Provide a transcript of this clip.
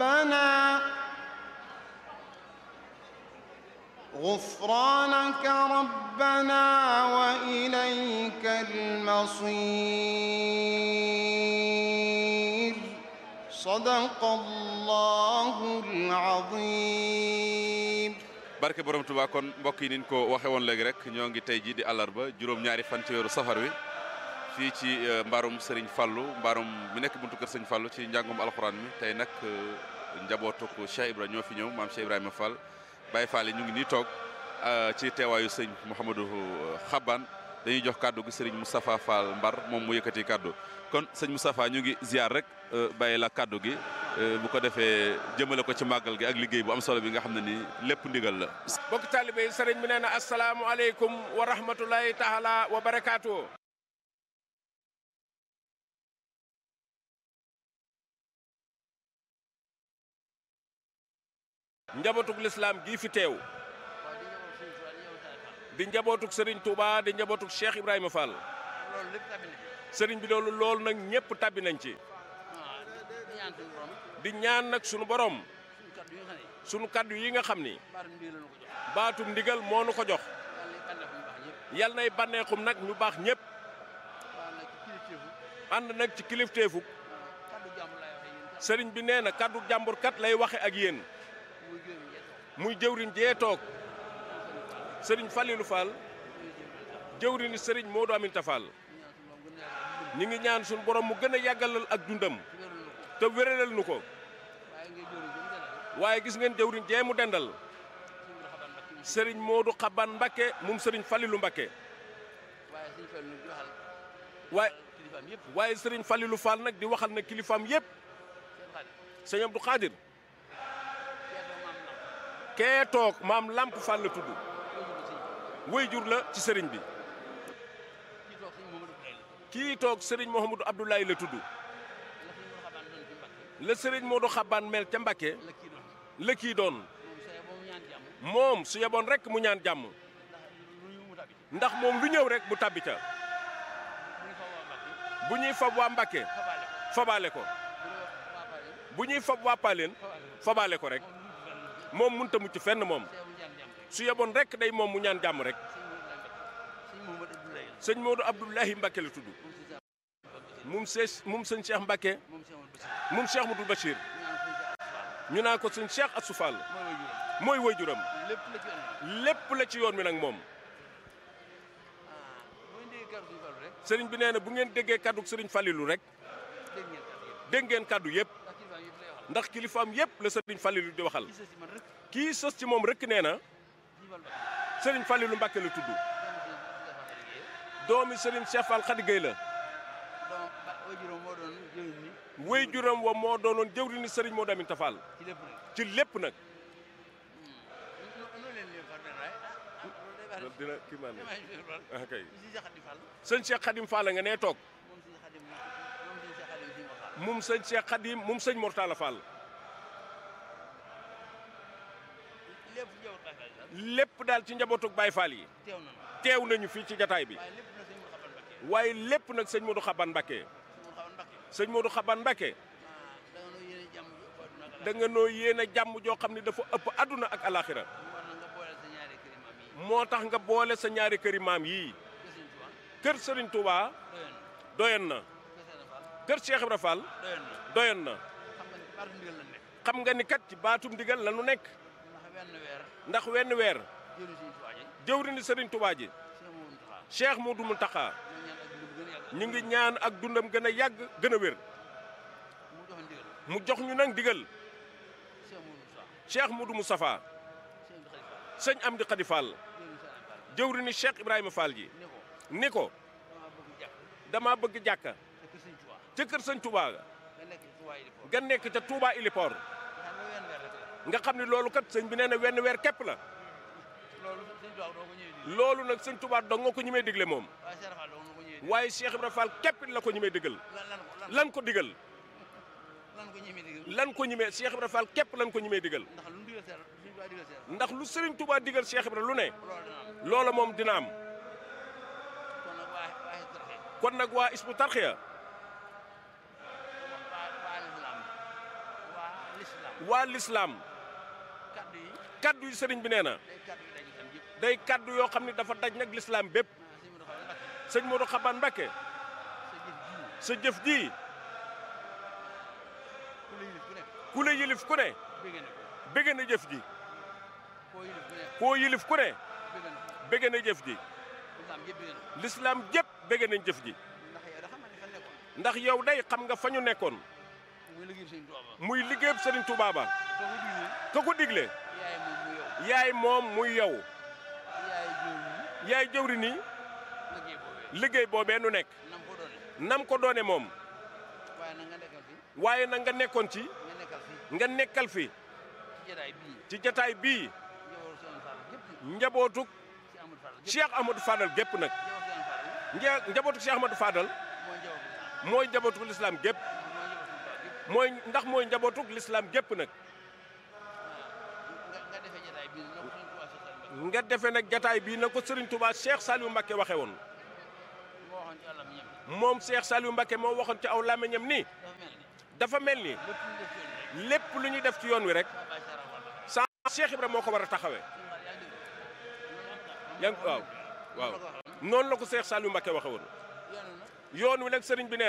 ربنا غفرانك ربنا وإليك المصير صدق الله العظيم barke borom Tuubaa kon mbokk yi niñ ko waxe woon léegi rek ñoo ngi tey ji di àllarba juróom-ñaari fan ci weeru safar wi fii ci mbaarum Serigne Fallou mbaarum mi nekk buntu kër Serigne Fallou ci njàngum alxuraan mi tey nag njabootuk Cheikh Ibrahima ñoo fi ñëw maam Cheikh Ibrahima Fall Baye Fall yi ñu ngi nii toog ci teewaayu sëñ Mouhamadou Xaban dañuy jox kàddu gi Serigne Moustapha Fall Mbar moom mu yëkkati kàddu kon sëñ Moustapha ñu ngi ziar rek bàyyi la kàddu gi bu ko defee jëmale ko ci màggal gi ak liggéey bu am solo bi nga xam ne nii lépp ndigal la. bokk taalibe yi sëriñ bi nee na asalaamualeykum wa rahmatulahi taala wa barakaatu. njabootug lislaam gii fi teew di njabootug Serigne Touba di njabootug Cheikh Ibrahima Fall Serigne bi loolu loolu nag ñëpp tabbi nañ ci di ñaan nag sunu borom sunu kaddu yi nga xam ni baatum ndigal moo nu ko jox yal nay bànneexum nag ñu baax ñëpp ànd nag ci kilifteefu Serigne bi nee na kaddu jàmbur kat lay waxe ak yéen. muy jëwriñ jee toog sëriñ Falilou Fall jëwriñi sëriñ Modou Aminta Fall ñi ngi ñaan suñu borom mu gën a yàggalal ak dundam te wéralal nu ko waaye gis ngeen jëwriñ jee mu dendal sëriñ Modou Xaban Mbakke moom sëriñ Falilou Mbakke waaye waaye sëriñ Falilou Fall nag di waxal na kilifaam yépp sëñ Abdou Khadir kee toog maam Lamp Fall la tudd way jur la ci sëriñ bi kii toog sëriñ Mouhamadou Abdoulaye la tudd la sëriñ Modou Xabaan mel ca Mbakke la kii doon moom su yeboon rek mu ñaan jàmm ndax moom lu ñëw rek mu tàbbi ca bu ñuy fab waa Mbakke fabaale ko bu ñuy fab waa Paaleen fabaale ko rek moom mënut a mucc fenn moom su yeboon rek day moom mu ñaan jàmm rek sëñ Modou Abdoulahi Mbacke la tudd mum see mum sëñ Cheikh Mbacke mum Cheikh Modou Bachir ñu naan ko sëñ Cheikh Assou Fall mooy waajuram lépp la ci yoon mi nag moom sëriñ bi nee na bu ngeen déggee kaddu sëriñ Falilou rek dégg ngeen kaddu yëpp ndax kilifaam yëpp la sëriñ Falilou di waxal kii sës ci moom rek nee na sëriñ Falilou Mbacke la tudd doomi sëriñ Cheikh Fall Khady Gueye la wéy juróom wa moo doonoon jëwriñu sëriñ Modou Aminta Fall ci lépp nag dina kii maa ne ah kay sëñ Cheikh Khadim Fall nga nee toog mum sëñ Cheikh Khadim mum sëñ Mortala Fall lépp daal ci njabootug Baye Fall yi teew nañu fii ci jataay bi waaye lépp nag sëñ Modou Xaban Mbakke sëñ Modou Xaban Mbakke da nga noo yéene jàmm joo xam ne dafa ëpp àdduna ak alaxira moo tax nga boole sa ñaari këri maam yii kër Serigne Touba doyen na kër Cheikh Ibra Fall doyen na xam nga ni kat ci baatum ndigal la nu nekk ndax wenn weer jëwriñu Serigne Touba ji Cheikh Modou Mountakha ñu ngi ñaan ak dundam gën a yàgg gën a wér mu jox ñu nag digal Cheikh Modou Moustapha sëñ Amdi Khady Fall jëwriñu Cheikh Ibrahima Fall ji ni ko dama bëgg jàkka ca kër sëñ Touba ga nekk ca Touba Ilipor nga xam ne loolu kat sëñ bi nee na wenn weer képp la loolu nag sëñ Touba dong nga ko ñi may digle moom waaye Cheikh Ibrahima Fall képp la ko ñi may digal lan ko digal lan ko ñi may Cheikh Ibrahima Fall képp lan ko ñi may digal ndax lu Serigne Touba digal Cheikh Ibrahima lu ne loola moom dina am kon nag waa Hizbut Tarqiyyah lislaam waa lislaam kaddu yi kaddu yi sëriñ bi nee na day kaddu yi dañu tam yëpp day kaddu yoo xam ne dafa daj nag lislaam bépp ah sëñ Modou Xaban Mbacké sëñ Modou Xaban Mbacké sa jëf ji sa jëf ji ku la yilif ku nekk ku la yilif ku ne bëgg na ko bëgg na jëf ji koo yilif ku nekk koo yilif ku ne bëgg na ko bëgg na jëf ji lislaam yëpp bëgg na ko lislaam jépp bëgg nañ jëf ji ndax yow da xam ne fa nekkoon ndax yow day xam nga fa ñu nekkoon muy liggéey sëñ Tuubaa ba muy liggéeyub sëriñ Tuubaa ba soo ko diglee ka ko digle yaay moom mu yow yaay moom muy yow yaay jiw yi yaay jëwri ni liggéey boobee liggéey boobee nu nekk nam ko doone nam ko doone moom waaye na nga nekkal fi waaye nag nga nekkoon ci nga nekkal fi nga nekkal fi ci jataay bii ci jataay bii njabootu seen Fall gépp njabootuk ci Amadou Fall gépp Cheikh Amadou Fadal gépp nag njabootu seen Fall bi nja njabootuk Cheikh Amadou Fadal mooy njabootu mooy njabootuk lislaam gépp mooy njabootu Fall gépp mooy ndax mooy njabootuk lislaam gépp nag nga nga defee jataay bii nag ko suñu Tuubaa sa nga defe nag jataay bii na ko Serigne Touba Cheikh Saliou Mbacké waxe woon moo waxoon ci àllam ñam moom Cheikh Saliou Mbacké moo waxoon ci aw làmmiñam ni dafa mel ni dafa mel ni lépp lu ñu def ci yoon rek lépp lu ñuy def ci yoon wi rek maa bàyyi Cheikh Fall ba sa Cheikh Ibra moo ko war a taxawee yaa ngi waaw waaw noonu la ko Cheikh Saliou Mbacké waxe woon yoonu nag yoon wi nag sëriñ bi nee